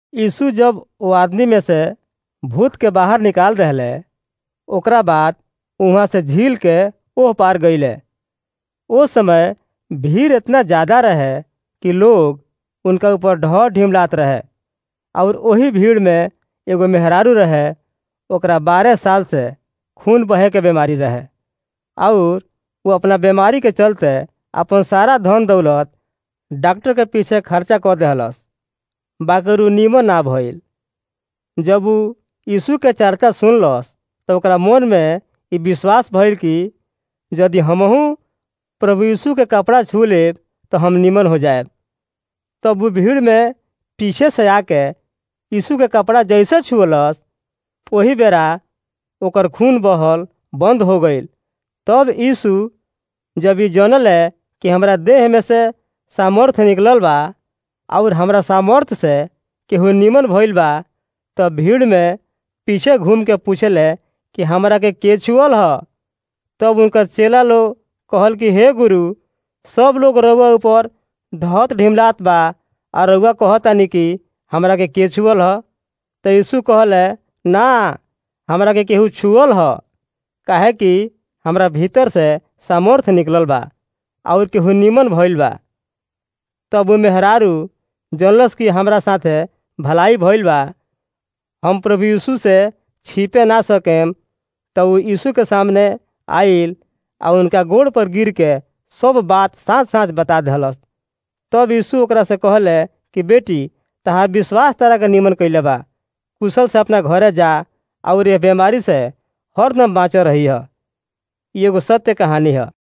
यीशु जब ओ आदमी में से भूत के बाहर निकाल रहले ओकरा बाद वहाँ से झील के ओह पार गईले ओ समय भीड़ इतना ज्यादा रहे कि लोग उनका ऊपर ढह ढिमलात रहे और वही भीड़ में एगो मेहरारू रहे ओकरा बारह साल से खून बहे के बीमारी रहे और वो अपना बीमारी के चलते अपन सारा धन दौलत डॉक्टर के पीछे खर्चा कर दहलस बाकी उ नीमन ना भइल जब उ यीशु के चर्चा सुनलस तो ओकरा मन में ई विश्वास भइल कि यदि हमहू प्रभु यीशु के कपड़ा छू लेब तो हम निमन हो जाएब तब वो भीड़ में पीछे से आके यीशु के कपड़ा जैसे छुअलस वही बेरा ओकर खून बहल बंद हो गईल तब यीशु जब ई जनले कि हमरा देह में से सामर्थ्य निकलल बा और हमरा सामर्थ्य से केहू निमन भइल बा तब भीड़ में पीछे घूम के पूछले कि हमरा के के छुअल ह तब उनकर चेला लोग कहल कि हे गुरु सब लोग रउआ ऊपर ढहत ढिमलात बा आ रउआ कहतानी कि हमरा के के छुअल ह तो यीशु कहले ना हमरा के केहू छुअल ह काहे कि हमरा भीतर से सामर्थ्य निकलल बा और केहू निमन भइल बा तब वो मेहरारू जनलस कि हमरा साथे भलाई भइल बा हम प्रभु यीशु से छिपे ना सकेम तो वो यीशु के सामने आइल आ उनका गोड़ पर गिर के सब बात साँच साँच बता दहलस तब यीशु ओकरा से कहले कि बेटी तहार विश्वास तरह के निमन कैले बा कुशल से अपना घरे जा और ये बीमारी से हरदम बाँच रही है एगो सत्य कहानी है